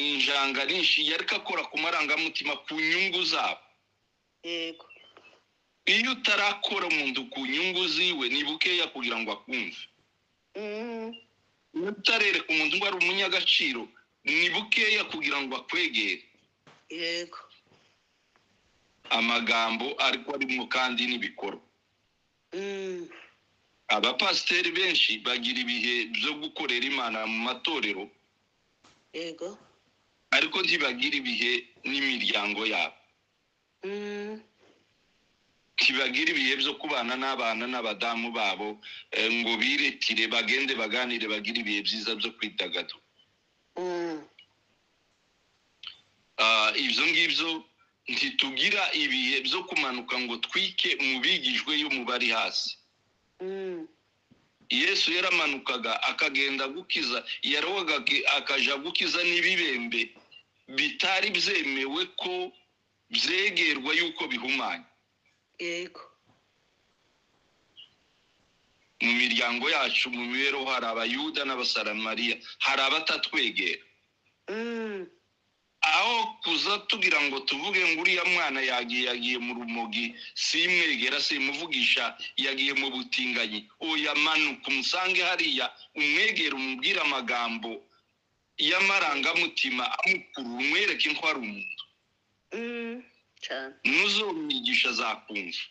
injanga n'inshinge ariko akora ku marangamutima ku nyungu zabo yego iyo utarakora umuntu ku nyungu ziwe ni bukeya kugira ngo akumve Mm. iyo utarereka umuntu ngo ari umunyagaciro ni bukeya kugira ngo akwegere yego amagambo ariko arimo kandi n'ibikorwa Mm. abapasiteri benshi bagira ibihe byo gukorera imana mu matorero yego ariko ntibagira ibihe n'imiryango yabo Mm. ntibagira ibihe byo kubana n'abana n'abadamu babo eh, ngo biretire bagende baganire bagire ibihe byiza byo kwidagadura Mm. Ah, ibyo ngibyo ntitugira ibihe byo kumanuka ngo twike mu bigijwe yo mu bari hasi Mm. yesu yaramanukaga akagenda gukiza yarohaga akaja gukiza n'ibibembe bitari byemewe ko byegerwa yuko bihumanya yego mu miryango yacu mu mibereho hari abayuda n'abasaramariya hari abatatwegera Mm. aho kuza tugira ngo tuvuge ngo uriya mwana yagiye yagiye mu rumogi simwegera simuvugisha yagiye mu butinganyi oya manuka umusange hariya umwegere umubwire amagambo y'amarangamutima amukurura umwereke ko ari umuntu Mm. cyane ntuzumwigisha azakumva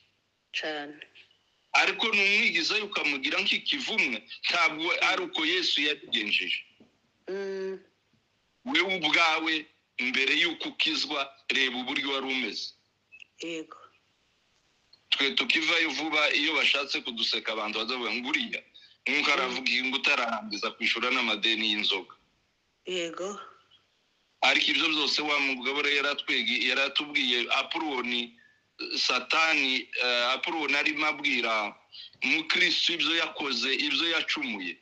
cyane ariko numwigizayo ukamugira nk'ikivumwe ntabwo ari uko yesu yabigenjeje Mm, wewe ubwawe mbere y'uko ukizwa reba uburyo wari umeze yego twe tukivayo vuba iyo bashatse kuduseka abantu badavuga ngo uriya nk'uko aravuga ngo utararangiza kwishyura n'amadeni y'inzoga yego ariko ibyo byose wa mugabo rero yaratwegi yaratubwiye apuroni satani eh, apuroni arimo abwira mukirisitu ibyo yakoze ibyo yacumuye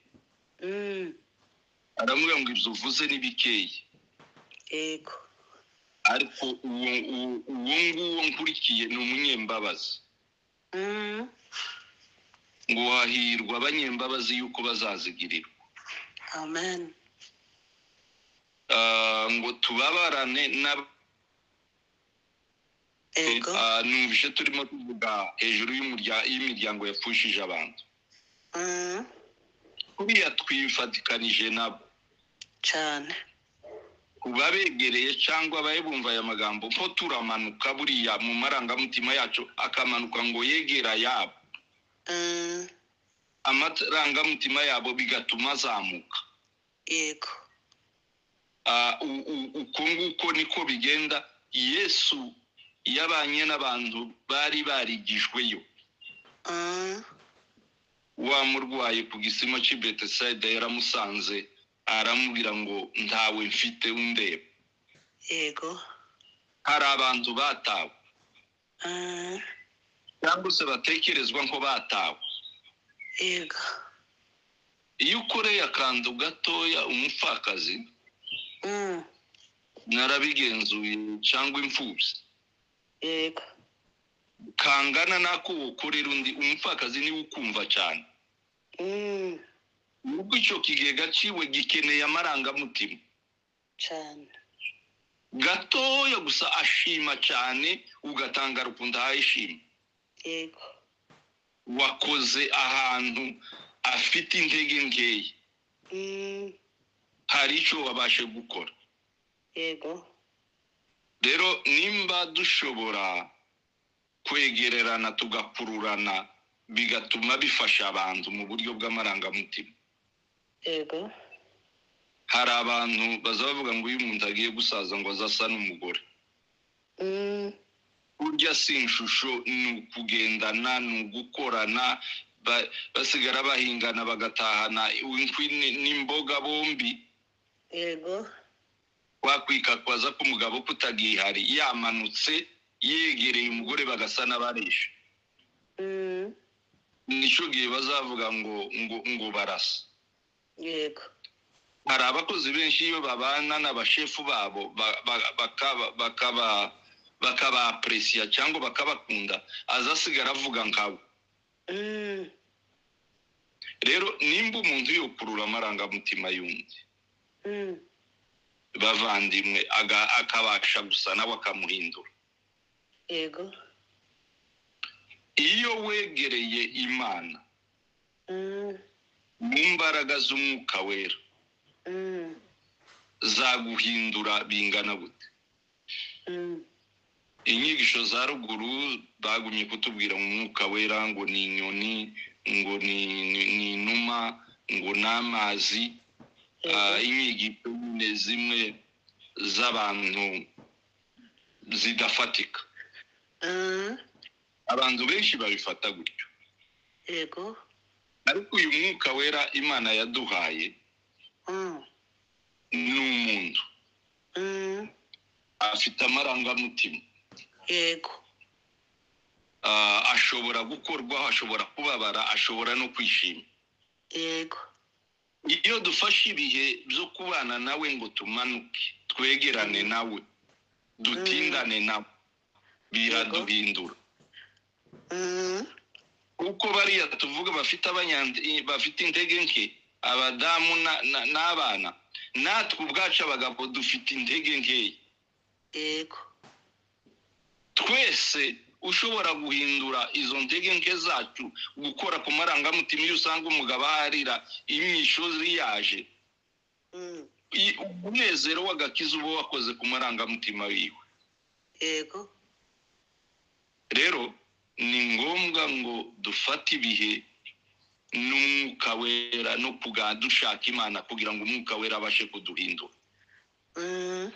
Mm, aramubwira ngo ibyo uvuze ni bikeya yego ariko uwo uwo- uwo nguwo nkurikiye ni umunyembabazi Mm, ngo hahirwa abanyembabazi yuko bazazigirirwa amen Ah, ngo tubabarane n'ab yego Ah, numvise turimo tuvuga hejuru y'umurya- y'imiryango yapfushije abantu Mm, kuriya twifatikanije nabo cyane ku babegereye cyangwa abaye bumva aya magambo ko turamanuka buriya mu marangamutima yacu akamanuka ngo yegera yabo Mm, amarangamutima yabo bigatuma azamuka yego Ah, u- u- uko nguko niko bigenda yesu yabanye n'abantu bari barigijweyo Mm, wamurwaye ku gisima cy'i betesayida yaramusanze aramubwira ngo ntawe mfite undeba yego hari abantu batawe Mm, cyangwa se batekerezwa ko batawe yego iyo ukoreye akantu gatoya umupfakazi Mm, narabigenzuye cyangwa imfubyi yego kangana n'ako ukorera undi umupfakazi niwe ukumva cyane Mm, ubwo icyo kigega ciwe gikeneye amarangamutima cyane gatoya gusa ashima cyane ugatanga rukundo ahaye ishima yego wakoze ahantu afite intege nkeya Mm, hari icyo wabashe gukora yego rero nimba dushobora kwegererana tugakururana bigatuma bifasha abantu mu buryo bw'amarangamutima yego hari abantu baza bavuga ngo uyu muntu agiye gusaza ngo azasa n'umugore Mm, burya si inshusho ni ukugendana ni ugukorana ba- basigara bahingana bagatahana inkwi ni- n'imboga bombi yego wakwikakwaza ko umugabo kutagihari yamanutse yegereye umugore bagasa n'abarisha Mm, nicyo gihe bazavuga ngo ngo ngo barasa yego hari abakozi benshi iyo babana n'abashefu babo ba- ba- bakaba- bakaba bakabapresiya cyangwa bakabakunda aza asigara avuga nkawe Mm, rero nimba umuntu yokurura amarangamutima y'undi mm, bavandimwe aga- akabasha gusa nawe akamuhindura yego iyo wegereye imana Mm, mu mbaraga z'umwuka wera mm, zaguhindura bingana gute mm, inyigisho za ruguru bagumye kutubwira mu mwuka wera ngo ni inyoni ngo ni ni- ni inuma ngo ni amazi yego Ah, inyigisho ni zimwe z'abantu zidafatika Mm, abantu benshi babifata gutyo yego ariko uyu mwuka wera imana yaduhaye Mm, ni umuntu mm, afite amarangamutima yego Ah, ashobora gukorwaho ashobora kubabara ashobora no kwishima yego iyo dufashe ibihe byo kubana nawe ngo tumanuke twegerane nawe dutindane nawe biraduhindura Mm, kuko bariya tuvuga bafite abanyandi bafite intege nke abadamu na- na- n'abana natwe ubwacu abagabo dufite intege nkeya yego twese ushobora guhindura izo ntege nke zacu gukora ku marangamutima iyo usanga umugabo aharira imyishozi yaje Mm, I- umunezero w'agakiza uba wakoze ku marangamutima wiwe yego rero ni ngombwa ngo dufate ibihe n'umwuka wera no kuga dushaka imana kugira ngo umwuka wera abashe kuduhindura Mm,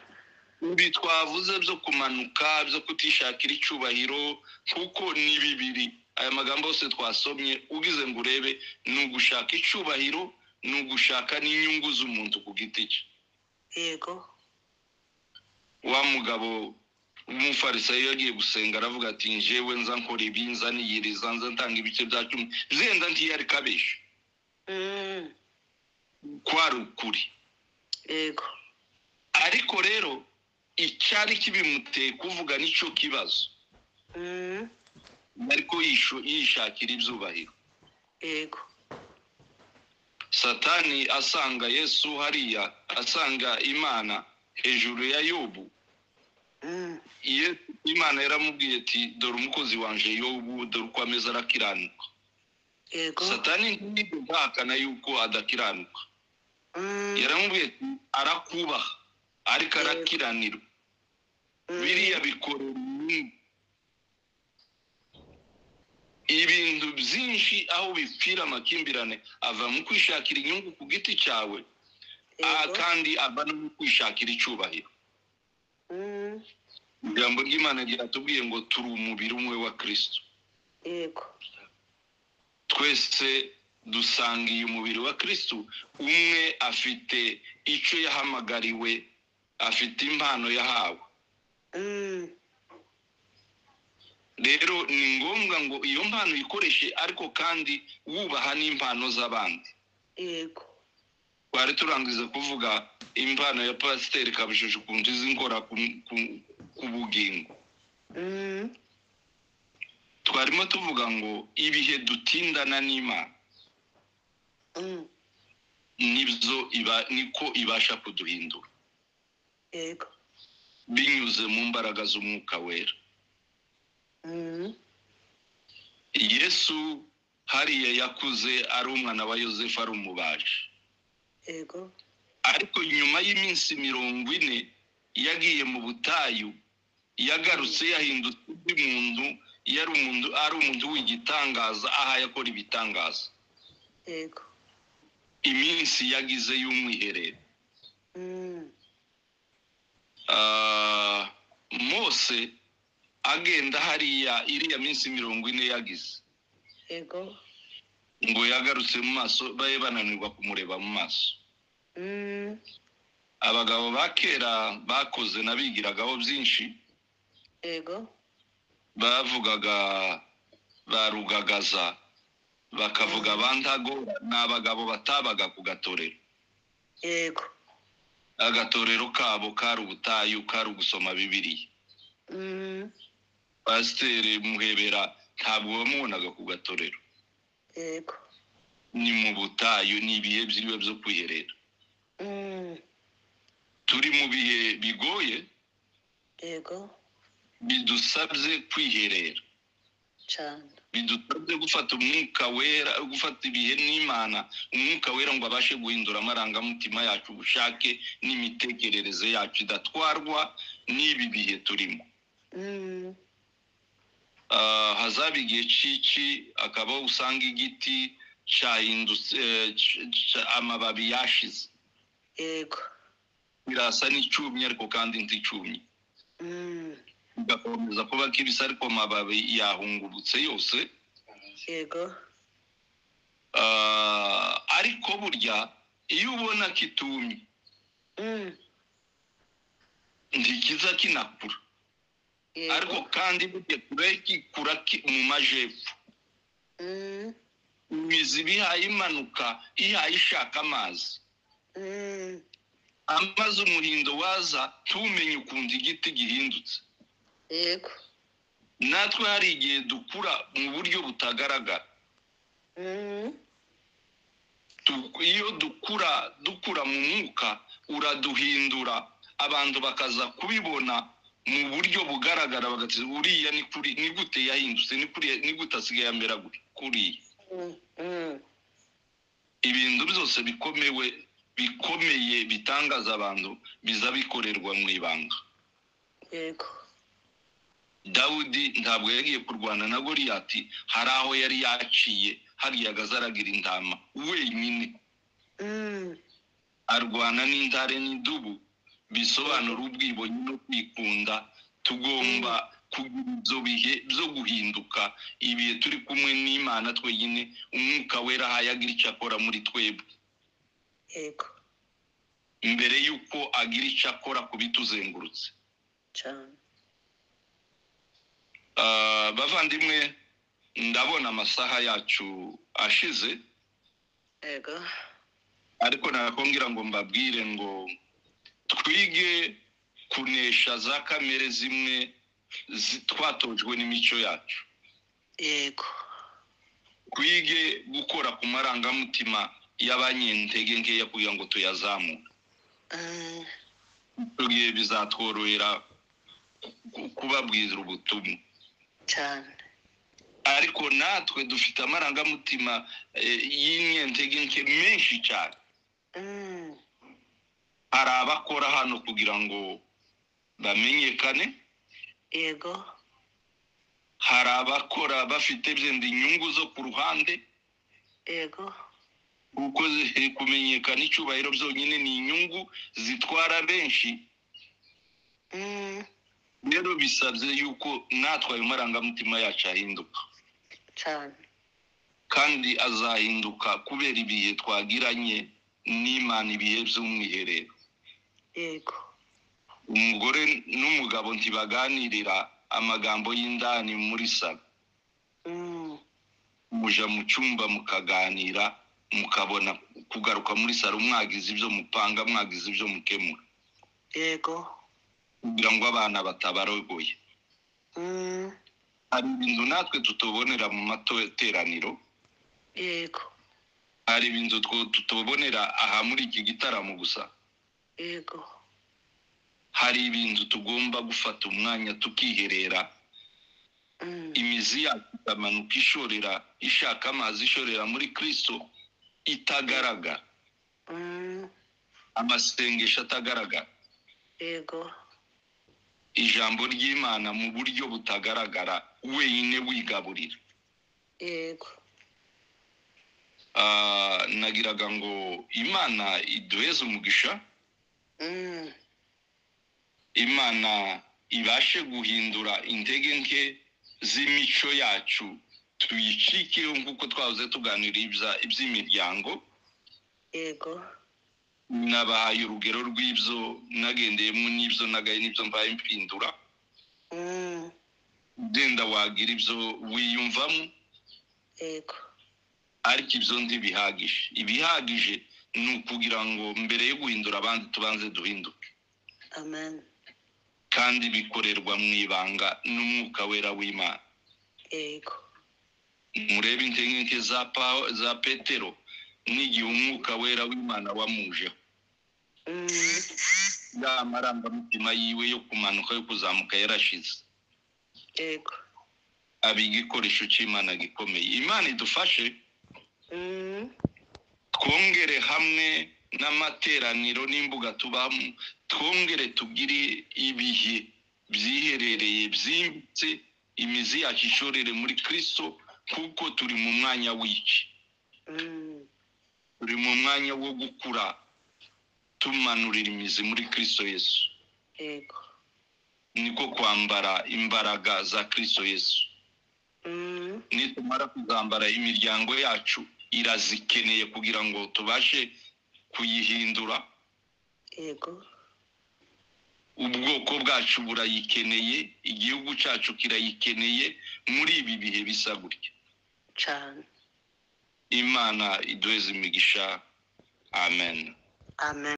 ibi twavuze byo kumanuka byo kutishakira icyubahiro kuko ni bibiri aya magambo yose twasomye ugize ngo urebe ni ugushaka icyubahiro ni ugushaka n'inyungu z'umuntu ku giti cye yego wa mugabo w'umufarisayo yagiye gusenga aravuga ati njyewe nza nkora ibi nza niyiriza nza ntanga ibice bya cumi zenda ntiyari kabesha Mm, kwari ukuri yego ariko rero icyari kibimuteye kuvuga nicyo kibazo Mm, ariko yishu- yishakira ibyubahiro yego satani asanga yesu hariya asanga imana hejuru ya yobu Mm, Ye- imana yaramubwiye ati dore umukozi wanjye yobu dore uko ameze arakiranuka yego satani ntihakana yuko adakiranuka Mm, yaramubwiye ati arakubaha ariko arakiranirwa mm, biriya bikorera inyungu. ibintu byinshi aho bipfira amakimbirane ava mu kwishakira inyungu ku giti cyawe aha yego kandi ava no mu kwishakira icyubahiro Mm, ijambo ry'imana ryatubwiye ngo turi umubiri umwe wa kirisito yego twese dusangiye umubiri wa kirisito umwe afite icyo yahamagariwe afite impano yahawe Mm, rero ni ngombwa ngo iyo mpano uyikoreshe ariko kandi wubaha n'impano z'abandi yego twari turangiza kuvuga impano ya pasiteri kabishije ukuntu izi nkora ku- ku- ku bugingo Mm, twarimo tuvuga ngo ibihe dutindana n'imana mm, nibyo iba niko ibasha kuduhindura yego binyuze mu mbaraga z'umwuka wera Mm, yesu hariya yakuze ari umwana wa yosefu ari umubaji yego ariko nyuma y'iminsi mirongo ine yagiye mu butayu yagarutse yahindutse undi muntu yari umuntu ari umuntu w'igitangaza aha yakora ibitangaza yego iminsi yagize y'umwiherero Mm, Ah, mose agenda hariya iriya minsi mirongo ine yagize yego ngo yagarutse mu maso babe bananirwa kumureba mu maso Mm, abagabo ba kera bakoze nabigiragaho byinshi yego bavugaga barugagaza bakavuga abandago ni abagabo batabaga ku gatorero yego agatorero kabo kari ubutayu kari ugusoma bibiriya Mm, pasiteri muhebera ntabwo bamubonaga ku gatorero yego ni mu butayu ni ibihe byiriwe byo kwiherera Mm, turi mu bihe bigoye yego bidusabye kwiherera cyane bidusabye gufata umwuka wera gufata ibihe n'imana umwuka wera ngo abashe guhindura amarangamutima yacu ubushake n'imitekerereze yacu idatwarwa n'ibi bihe turimo Mm, Ah, hazaba igihe cy'iki akaba usanga igiti cyahindutse eh, cy- cy- amababi yashize yego birasa n'icyumye ariko kandi nticyumye Mm, gakomeza kuba kibisi ariko amababi yahungurutse yose yego Ah, ariko burya iyo ubona kitumye Mm, ntikiza kinakura yego ariko kandi burya kure kikura ki- mu majepfo Mm, imizi iba ihaye imanuka ihaye ishaka amazi mm, amazi umuhindo waza ntumenye ukuntu igiti gihindutse yego natwe hari igihe dukura mu buryo butagaragara Mm, tu- iyo dukura dukura mu mwuka uraduhindura abantu bakaza kubibona mu buryo bugaragara bagati uriya ni kuri ni gute yahindutse ni kuriya ni gute asigaye amera gute kuriya mm, mm, ibintu byose bikomewe bikomeye bitangaza abantu biza bikorerwa mu ibanga yego dawudi ntabwo yagiye kurwana na goriyati hari aho yari yaciye hariya agazaragira intama wenyine Mm. arwana n'intare n'idubu bisobanura ubwibone no kwikunda tugomba kugira ibyo bihe byo guhinduka ibihe turi kumwe n'imana twenyine umwuka wera aho yagira icyo akora muri twebwe Yego. mbere y'uko agira icyo akora ku bituzengurutse Cyane. Ah, bavandimwe ndabona amasaha yacu ashize Yego. ariko nakongera ngo mbabwire ngo twige kunesha za kamere zimwe zi- twatojwe n'imico yacu Yego. twige gukora ku marangamutima y'abanyentege nkeya kugira ngo tuyazamure Mm. tugiye bizatworohera ku- kubabwira ubutumwa Cyane. ariko natwe dufite amarangamutima eh, y'imyentege nke menshi cyane Mm. hari abakora hano kugira ngo bamenyekane Yego. hari abakora bafite byenda inyungu zo ku ruhande Yego. kuko zi- kumenyekana icyubahiro byonyine ni inyungu zitwara benshi Mm. rero bisabye yuko natwe ayo marangamutima yacu ahinduka Cyane. kandi azahinduka kubera ibihe twagiranye n'imana ibihe by'umwiherero Yego. umugore n'umugabo ntibaganirira amagambo y'indani muri salo Mm. muja mu cyumba mukaganira mukabona kugaruka muri salo mwagize ibyo mupanga mwagize ibyo mukemura Yego. kugira ngo abana batabarogoye Mm. hari ibintu natwe tutobonera mu materaniro Yego. hari ibintu two- tutobonera aha muri iki gitaramo gusa Yego. hari ibintu tugomba gufata umwanya tukiherera Mm. imizi yacu ikamanuka ishorera ishaka amazi ishorera muri kirisito itagaragara Mm. amasengesho atagaragara Yego. ijambo ry'imana mu buryo butagaragara wenyine wigaburira Yego. Ah, nagiraga ngo imana iduheze umugisha Mm. imana ibashe guhindura intege nke z'imico yacu tuyicikeho nk'uko twahoze tuganira ibya- iby'imiryango Yego. nabahaye urugero rw'ibyo nagendeyemo n'ibyo nagaye n'ibyo mbaye mpindura Mm. ugenda wagira ibyo wiyumvamo Yego. ariko ibyo ntibihagije ibihagije ni ukugira ngo mbere yo guhindura abandi tubanze duhinduke Amen. kandi bikorerwa mu ibanga n'umwuka wera w'imana Yego. murebe intege nke za Pawo- za petero n'igihe umwuka wera w'imana wamujeho Mm. ya marangamutima yiwe yo kumanuka yo kuzamuka yarashize Yego. aba igikoresho cy'imana gikomeye imana idufashe Mm. twongere hamwe n'amateraniro n'imbuga tubamo twongere tugire ibihe byiherereye byimbitse imizi yacu ishorere muri kirisito kuko turi mu mwanya w'iki Mm. turi mu mwanya wo gukura tumanurira imizi muri kirisito yesu Yego. niko kwambara imbaraga za kirisito yesu Mm. nitumara kuzambara imiryango yacu irazikeneye kugira ngo tubashe kuyihindura Yego. ubwoko bwacu burayikeneye igihugu cyacu kirayikeneye muri ibi bihe bisa gutya Cyane. imana iduheze imigisha amen Amen.